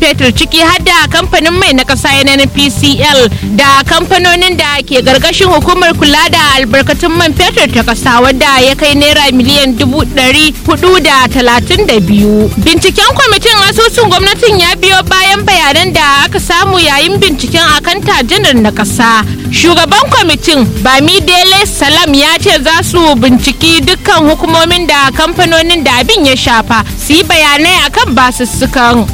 fetur ciki har da kamfanin mai na ƙasa NNPCL da kamfanonin da ke gargashin hukumar kula da albarkatun man fetur ta ƙasa wadda ya kai naira miliyan dubu ɗari hudu da talatin da biyu. Binciken kwamitin asusun gwamnatin ya biyo bayan bayanan da aka samu yayin binciken akanta janar na ƙasa. Shugaban kwamitin Bamidele Salam ya ce za su binciki dukkan hukumomin da kamfanonin da abin ya shafa su yi bayanai akan basussukan.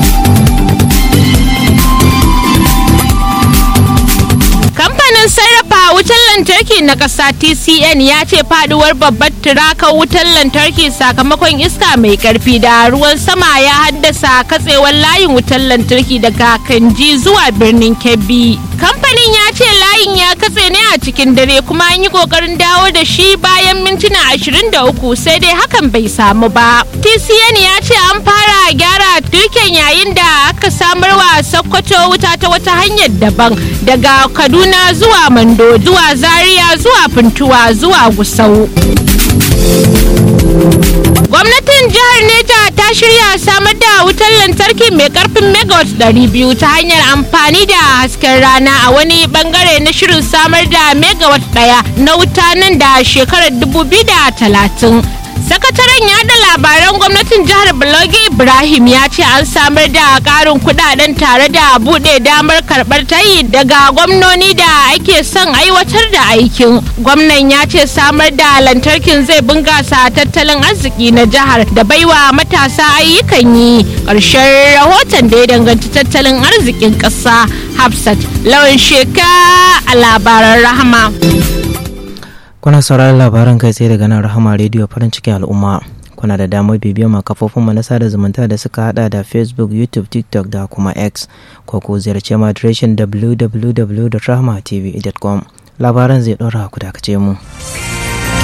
kamfanin sarrafa wutar lantarki na ƙasa tcn ya ce faduwar babbar tirakar wutar lantarki sakamakon iska mai karfi da ruwan sama ya haddasa katsewar layin wutar lantarki daga kanji zuwa birnin kebbi kamfanin ya ce layin ya katse ne a cikin dare kuma an yi kokarin dawo da shi bayan mintuna 23 sai dai hakan bai samu ba tcn ya ce an fara gyara turken yayin da aka samarwa sokoto wuta ta wata hanyar daban daga kaduna zuwa mando zuwa zaria zuwa funtuwa zuwa gusau gwamnatin jihar neja ta shirya samar da wutar lantarki mai karfin megawatt 200 ta hanyar amfani da hasken rana a wani bangare na shirin samar da megawatt daya na wuta nan da shekarar 2030 sakataren yada labaran gwamnatin jihar Balogi Ibrahim ya ce an samar da karin kudaden tare da bude damar karbar tayi daga gwamnoni da ake son aiwatar da aikin. Gwamnan ya ce samar da lantarkin zai bungasa tattalin arziki na jihar da baiwa matasa ayyukan yi. Ƙarshen rahoton da ya danganci tattalin arzikin ƙasa Hafsat lawan sheka a labaran rahama. kuna sauraron labaran kai tsaye daga nan rahama rediyo farin cikin al'umma kuna da damar bibiyar ma kafofin mu na sada zumunta da suka hada da facebook youtube tiktok da kuma x ko ku ziyarci mu adireshin www.rahmatv.com labaran zai ɗora ku dakace mu.